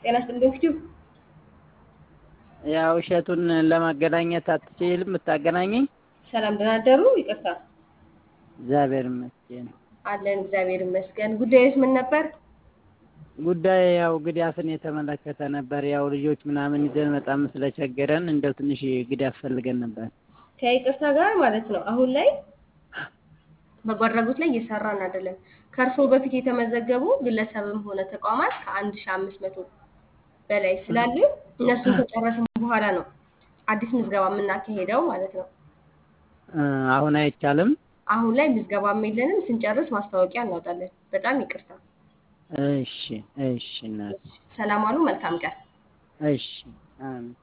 ጤና ይስጥልኝ ፊቱ ያው እሸቱን ለማገናኘት አትችልም የምታገናኘኝ? ሰላም ደህና አደሩ? ይቅርታ እግዚአብሔር ይመስገን። አለን እግዚአብሔር ይመስገን። ጉዳዩስ ምን ነበር? ጉዳይ ያው ግዳፍን የተመለከተ ነበር። ያው ልጆች ምናምን ይዘን በጣም ስለቸገረን እንደው ትንሽ ግዳፍ ፈልገን ነበር። ከይቅርታ ጋር ማለት ነው። አሁን ላይ በጎ አድራጎት ላይ እየሰራን አይደለም። ከእርስዎ በፊት የተመዘገቡ ግለሰብም ሆነ ተቋማት ከአንድ ሺህ አምስት መቶ በላይ ስላሉ እነሱን ከጨረስን በኋላ ነው አዲስ ምዝገባ የምናካሄደው ማለት ነው። እ አሁን አይቻልም። አሁን ላይ ምዝገባም የለንም። ስንጨርስ ማስታወቂያ እናወጣለን። በጣም ይቅርታ። እሺ እሺ እናት ሰላም አሉ። መልካም ቀን። እሺ አሜን።